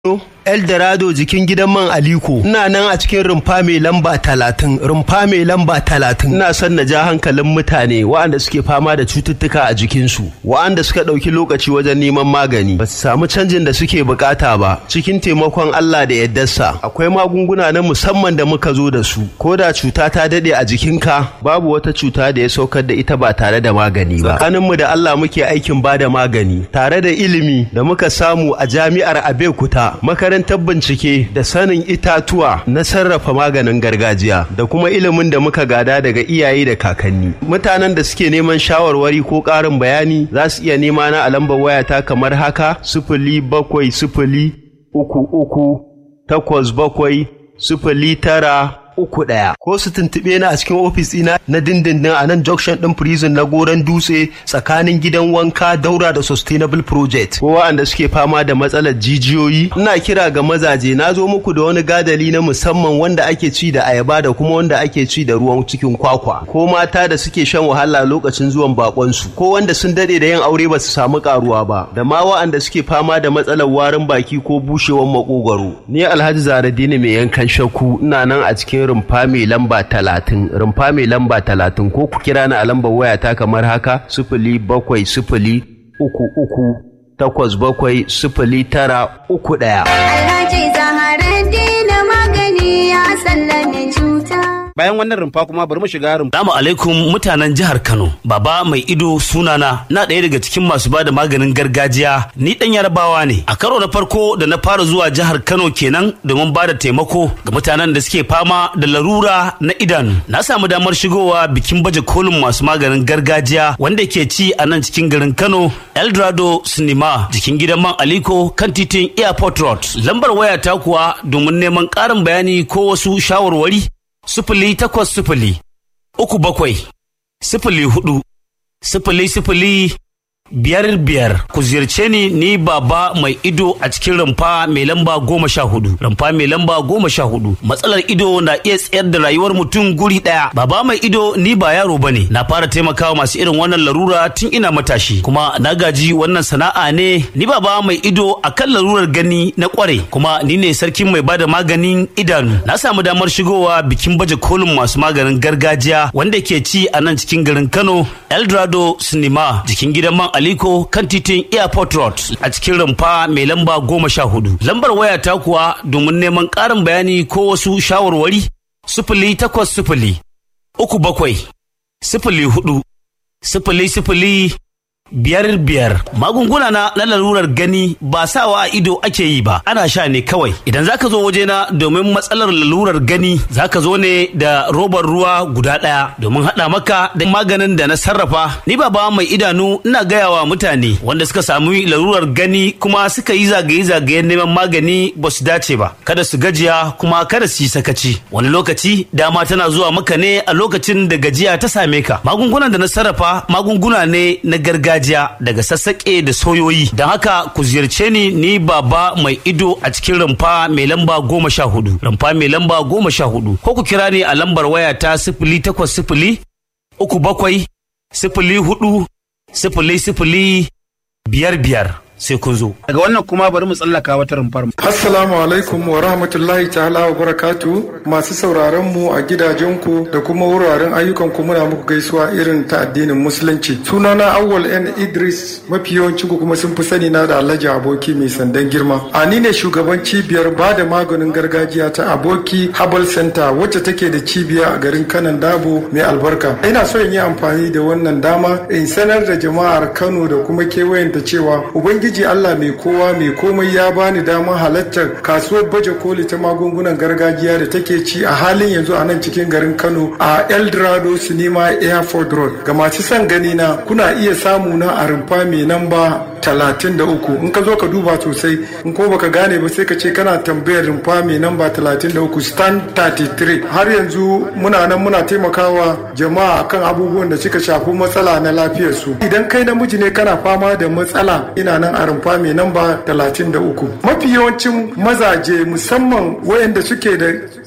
Eldorado jikin gidan man Aliko. Ina nan a cikin rumfa mai lamba talatin, rumfa mai lamba talatin. Ina son na ja hankalin mutane waɗanda suke fama da cututtuka a jikinsu, waɗanda suka ɗauki lokaci wajen neman magani, ba su samu canjin da suke bukata ba. Cikin taimakon Allah da yaddarsa, akwai magunguna na musamman da muka zo da su. Ko da cuta ta daɗe a jikinka, babu wata cuta da ya saukar da ita ba tare da magani ba. Tsakaninmu da Allah muke aikin ba da magani, tare da ilimi da muka samu a jami'ar Abeokuta, makarantar bincike da sanin itatuwa na sarrafa maganin gargajiya da kuma ilimin da muka gada daga iyaye da kakanni mutanen da suke neman shawarwari ko ƙarin bayani za su iya nema na a lambar wayata kamar haka sifili bakwai sifili uku uku takwas bakwai sifili tara uku ɗaya ko su tuntuɓe ni a cikin ofis ɗina na dindindin a nan junction ɗin prison na goron dutse tsakanin gidan wanka daura da sustainable project ko waɗanda suke fama da matsalar jijiyoyi ina kira ga mazaje na zo muku da wani gadali na musamman wanda ake ci da ayaba da kuma wanda ake ci da ruwan cikin kwakwa ko mata da suke shan wahala lokacin zuwan bakonsu ko wanda sun dade da yin aure ba su samu karuwa ba da ma waɗanda suke fama da matsalar warin baki ko bushewar makogwaro ni alhaji zaradini mai yankan shakku ina nan a cikin rumfa mai lamba talatin rumfa mai lamba talatin ko ku kira ni a lambar wayata kamar haka sifili bakwai sifili uku uku takwas bakwai sifili tara uku ɗaya. Alhaji Zaharaddin magani ya sallame cuta. bayan wannan rumfa kuma bari mu shiga rumfa Salamu alaikum mutanen jihar Kano. Baba mai ido sunana na ɗaya daga cikin masu ba da maganin gargajiya ni ɗan yarabawa ne. A karo na farko da na fara zuwa jihar Kano kenan domin ba da taimako ga mutanen da suke fama da larura na idanu. Na samu damar shigowa bikin baje kolin masu maganin gargajiya wanda ke ci a nan cikin garin Kano Eldorado Cinema jikin gidan man Aliko kan titin Airport Road. Lambar waya ta kuwa domin neman ƙarin bayani ko wasu shawarwari sifili takwas sifili uku bakwai sifili hudu sifili sifili biyar biyar ku ziyarce ni ni baba mai ido a cikin rumfa mai lamba goma sha hudu rumfa mai lamba goma sha hudu matsalar ido na iya tsayar da rayuwar mutum guri daya baba mai ido ni ba yaro bane na fara taimakawa masu irin wannan larura tun ina matashi kuma na gaji wannan sana'a ne ni baba mai ido akan larurar gani na kware kuma ni ne sarkin mai bada maganin idanu na samu damar shigowa bikin baje kolin masu maganin gargajiya wanda ke ci a nan cikin garin kano eldorado cinema jikin gidan man Aliko kan titin Airport Road a cikin rumfa mai lamba goma sha hudu. Lambar waya ta kuwa domin neman ƙarin bayani ko wasu shawarwari sifili takwas sifili uku bakwai sifili hudu sifili sifili biyar biyar magunguna na na larurar gani ba sawa a ido ake yi ba ana sha ne kawai idan zaka zo wajena domin matsalar lalurar gani zaka zo ne da robar ruwa guda ɗaya domin haɗa maka da maganin da na sarrafa ni baba mai idanu ina gaya wa mutane wanda suka sami larurar gani kuma suka yi zagaye-zagayen neman magani ba su dace ba kada su gajiya kuma kada su yi sakaci wani lokaci dama tana zuwa maka ne a lokacin da gajiya ta same ka magungunan da na sarrafa magunguna ne na gargajiya gargajiya daga sassaƙe da soyoyi don haka ku ziyarce ni ni baba mai ido a cikin rumfa mai lamba goma sha hudu rumfa mai lamba goma sha hudu ko ku kira ni a lambar waya ta sifili takwas sifili uku bakwai sifili hudu sifili sifili biyar biyar sai kun zo. daga wannan kuma bari mu tsallaka wata rumfar Assalamu alaikum wa rahmatullahi ta'ala wa barakatu masu sauraron mu a gidajenku da kuma wuraren ayyukanku muna muku gaisuwa irin ta addinin musulunci. Sunana Awwal N Idris mafi yawancin ku kuma sun fi sani na da Alhaji Aboki mai sandan girma. A ni ne shugaban cibiyar ba da maganin gargajiya ta Aboki Herbal Center wacce take da cibiya a garin Kanan Dabo mai albarka. Ina so in yi amfani da wannan dama in sanar da jama'ar Kano da kuma kewayenta cewa Ubangiji Ubangiji Allah mai kowa mai komai ya bani damar halartar kasuwar baje koli ta magungunan gargajiya da take ci a halin yanzu a nan cikin garin Kano a Eldorado Cinema Airport Road. Ga masu son gani na kuna iya samu na a rumfa mai namba talatin da uku in ka zo ka duba sosai in ko baka gane ba sai ka ce kana tambayar rumfa mai namba talatin da uku stand 33 har yanzu muna nan muna taimakawa jama'a akan abubuwan da suka shafi matsala na lafiyarsu idan kai namiji ne kana fama da matsala ina nan a rumfa mai namba 33 mafi yawancin mazaje musamman wayanda suke da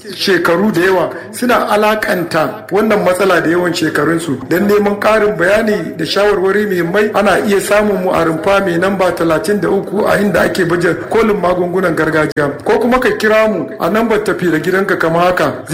shekaru da yawa suna alakanta wannan matsala da yawan shekarunsu don neman ƙarin bayani da shawarwari muhimmai ana iya samun mu a rumfa mai namba 33 a inda ake baje kolin magungunan gargajiya ko kuma ka kira mu a nambar tafi da gidanka kama haka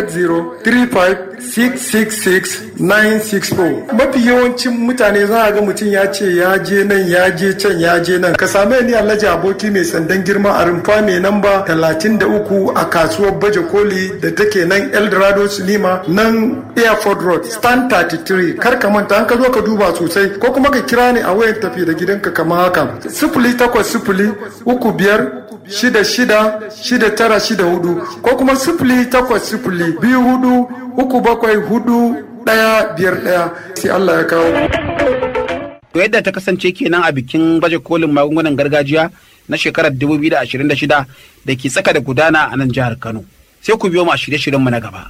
08035666964 mafi yawancin mutane za a ga mutum ya ce ya je nan ya je can ya je nan ka same ni alhaji aboki mai sandan girma a rumfa mai namba 33 a kasuwar baje koli da take nan eldorado cinema nan airport road stand 33 kar ka manta an ka zo ka duba sosai ko kuma ka kira ni a wayan tafi da gidanka kama haka sifili takwas sifili uku biyar shida shida shida tara shida hudu ko kuma sifili takwas sifili biyu hudu uku bakwai hudu ɗaya biyar ɗaya sai Allah ya kawo. To yadda ta kasance kenan a bikin baje kolin magungunan gargajiya na shekarar 2026 da ke tsaka da gudana a nan jihar Kano. Sai ku biyo mu a shirye-shiryenmu na gaba.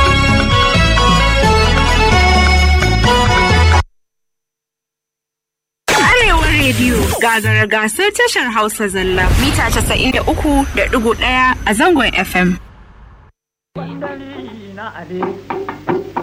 Arewa rediyo gagara gasar tashar Hausa zalla mita 93.1 a zangon FM.